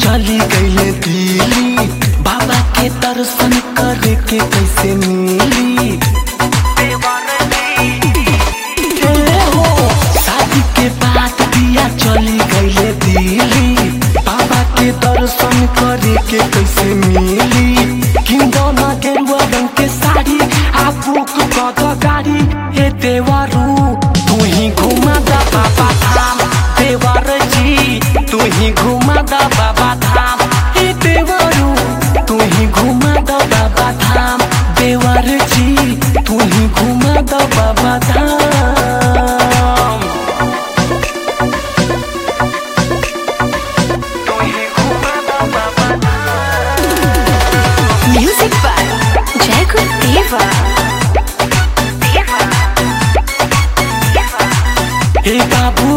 चली गईले दिल्ली बाबा के दर्शन करे के कैसे मिली ए हो, शादी के बाद दिया चली गईले दिल्ली बाबा के दर्शन करे के कैसे मिली किंदना गेरुआ रंग के साड़ी आ बुक कद गाड़ी हे देवरू तू ही घुमा दा बाबा धाम देवर जी तू ही घुमा दा बाबा धाम हे देवरू तू ही घुमा दा बाबा धाम देवर जी तू ही घुमा दा बाबा धाम तू ही घुमा दा बाबा Music by Jacob Deva. हे बाबू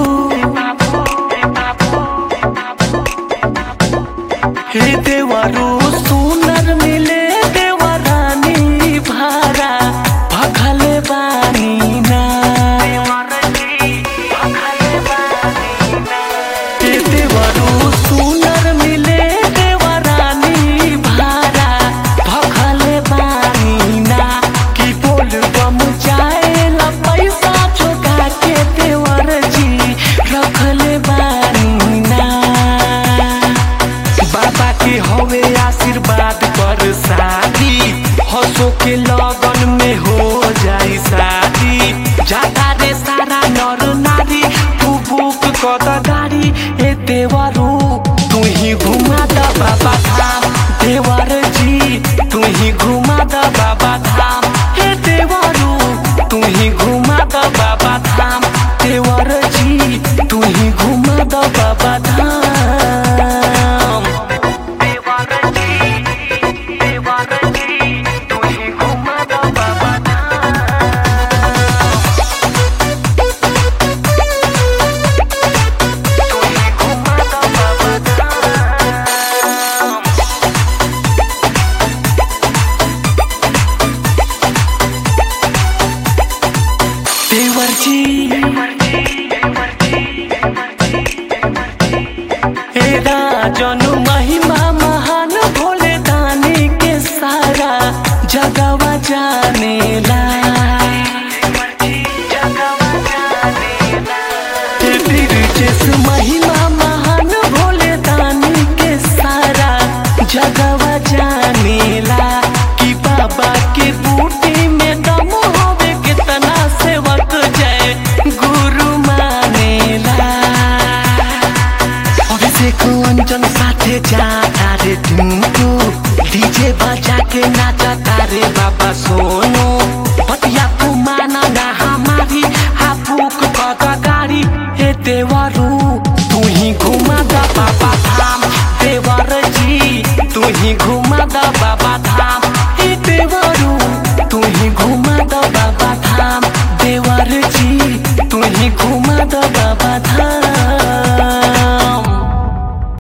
हे देवरू सुनर मिले देवरानी भारा भखले बानी ना हे देवरू सुनर मिले देवरानी भारा भखले बानी ना कि बोल बम जाएला पैसा चुका के देवर जी रखले बानी ना बाबा के हवे आशीर्वाद पर शादी हंसो के लगन में हो जाई शादी जाता रे सारा नर नारी तू बुक कद गाड़ी ए देवरू तू ही घुमा दा बाबा धाम देवर जी तू ही घुमा दा बाबा धाम हे देवरू तू ही घुमा दा बाबा धाम देवर जी तू ही घुमा दा बाबा धाम देवर जी हे राजन महिमा महान भोले दानी के सारा जगवा जानेला हे बिरजेश महिमा महान भोले दानी के सारा जगवा जानेला कि बाबा के बूटी में दम होवे कितना सेवक जय गुरु मानेला अभिषेक अंजन साथे जाता रे टुमटु डीजे बजा के नाचता रे बाबा सोनू पतिया तू माना ना हमारी हाफुक कद गाड़ी हे देवरू